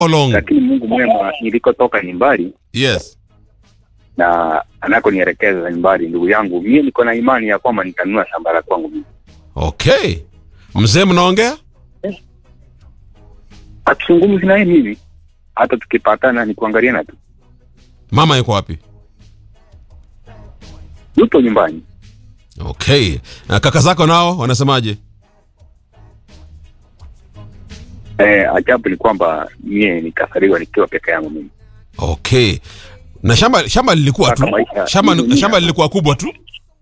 How long? lakini Mungu mwema, nilikotoka ni mbali Yes. na anakonielekeza ni mbali. Ndugu yangu, mimi niko na imani ya kwamba nitanunua shamba la kwangu mimi. Okay. Mzee mnaongea? Hatuzungumzi naye mimi, hata tukipatana ni kuangaliana tu, Mama yuko wapi? yupo nyumbani. Okay. Na kaka zako nao wanasemaje? Eh, ajabu ni kwamba mie nikasaliwa nikiwa peke yangu mimi. Okay. Na shamba shamba lilikuwa tu. Kaka maisha- Shamba dunia. shamba lilikuwa kubwa tu.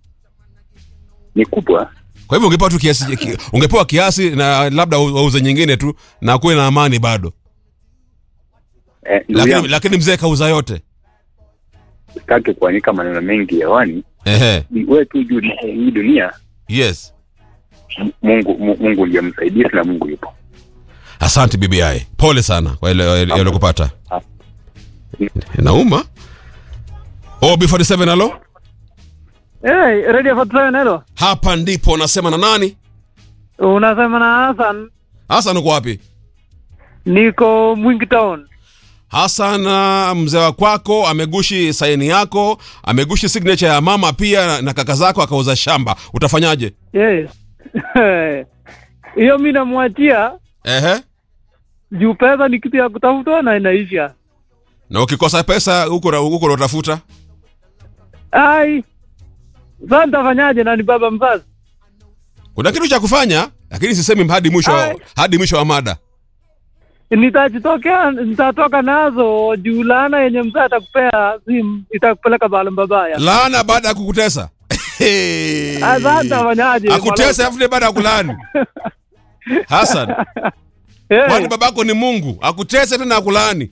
Ni kubwa Kwa hivyo ungepewa tu kiasi ki- ungepewa kiasi na labda wauze nyingine tu na kuwe na amani bado. eh, ndugu Lakini yangu, lakini mzee kauza yote. sitaki kuanika maneno mengi hewani. Ehe. Ni Wewe tu juu hii dunia, Yes. Mungu Mu- Mungu ndiye msaidizi na Mungu yupo. Asante BBI. Pole sana kwa ile yale kupata. Ah. Nauma. Oh, B47 halo? Hey, Radio 47 hello. Hapa ndipo unasema na nani? Unasema na Hassan, Hassan uko wapi? niko Mwingi Town. Hassan, uh, mzee wa kwako amegushi saini yako, amegushi signature ya mama pia na kaka zako akauza shamba. Utafanyaje? Yes. Hiyo mimi namwachia Ehe. juu pesa ni kitu ya kutafuta na inaisha. Na ukikosa pesa huko huko unatafuta? Ai. Sasa nitafanyaje na ni baba mzazi? Kuna kitu cha kufanya, lakini sisemi hadi mwisho Ai. hadi mwisho wa mada. Nitajitokea nitatoka nazo juu laana yenye mzee atakupea si itakupeleka bale mbabaya. Laana baada ya kukutesa. Sasa nitafanyaje? Akutesa afu baada ya kulaani. Hassan, Hey, kwani babako ni Mungu? Akutese tena akulaani.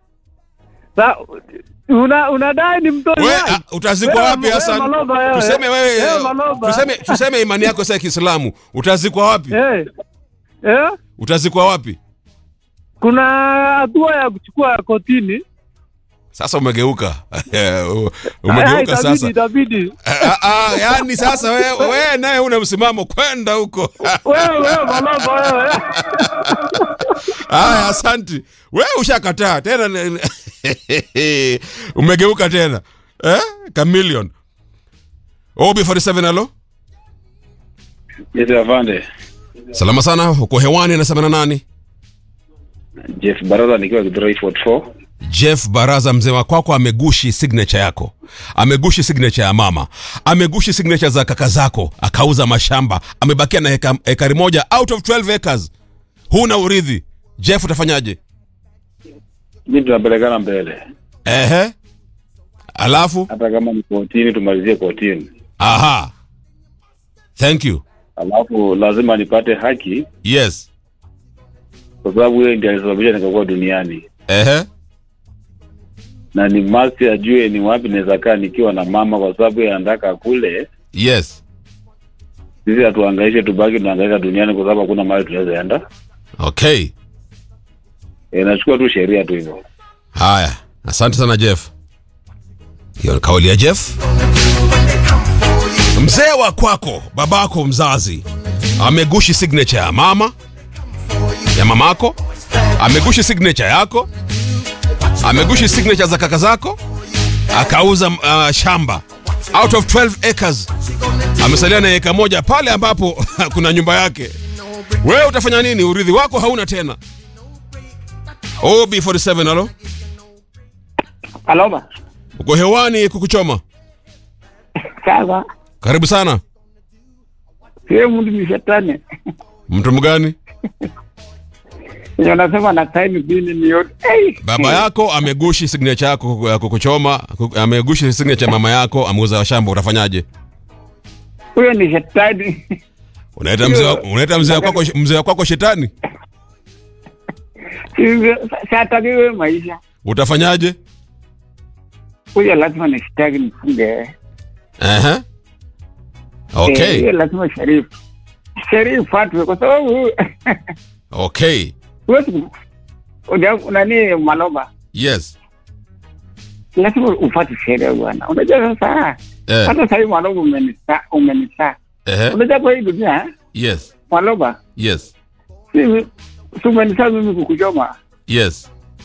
sa, una unadai ni mtoi We, wai? a, utazikwa Wewe- wapi wewe Hassan? maloba wewe. Tuseme wewe Wewe maloba. tuseme tuseme imani yako sasa ya Kiislamu. Utazikwa wapi? Eh. Eh? Utazikwa wapi? Kuna hatua ya kuchukua kotini. Sasa umegeuka. Aya, umegeuka itabidi, sasa. Itabidi. Ah, ah, yani sasa wewe we, naye una msimamo kwenda huko. Wewe wewe maloba wewe. Haya, asanti. Wewe ushakataa tena ni- umegeuka tena eh? Chameleon. OB47 halo. Yes, afande. Salama sana, uko hewani anasema na nani? Jeff Baraza nikiwa Githurai 44. Jeff Baraza, mzee wa kwako amegushi signature yako, amegushi signature ya mama, amegushi signature za kaka zako, akauza mashamba, amebakia na heka, ekari moja out of 12 acres. Huna urithi. Jeff, utafanyaje? Mimi tunapelekana mbele. Ehe, alafu Hata kama ni kotini tumalizie kotini. aha, thank you. Alafu lazima nipate haki Yes, kwa sababu yeye ndiye alisababisha nikakuwa duniani. ehe, Na ni must ajue ni wapi naweza kaa nikiwa na mama kwa sababu yeye anataka kule. yes, Sisi hatuhangaishe tubaki tunahangaika duniani kwa sababu hakuna mahali tunaweza enda. okay. E, nachukua tu sheria tu hivyo. Haya, asante sana Jeff. Hiyo ni kauli ya Jeff. Mzee wa kwako, babako mzazi, amegushi signature ya mama ya mamako, amegushi signature yako, amegushi signature za kaka zako, akauza uh, shamba out of 12 acres, amesalia na eka moja pale ambapo kuna nyumba yake. Wewe utafanya nini? Urithi wako hauna tena. OB47 halo, Aloma. uko hewani kukuchoma. Sasa Karibu sana. sio mtu ni shetani. Mtu mgani? Ndio nasema na time bini ni yote. Hey. Baba yako amegushi signature yako ya kukuchoma, ku- amegushi signature ya mama yako, ameuza shamba, utafanyaje? Huyo ni shetani. Unaita mzee wa- unaita mzee wako mzee wako shetani? Shataki wewe maisha. Utafanyaje? Huyo lazima ni shetani mfunge. Ehe. Eh, Okay. Huyo lazima sherifu. Sherifu atwe kwa sababu Okay. huwezi ku- uja- nani maloba Yes. lazima ufuate sheria bwana. Unajua sasa Eh. hata sahii maloba umenisa umenisa. Ehe. Unajua kwa hii dunia Yes. maloba Yes. si si umenisa mimi kukuchoma Yes.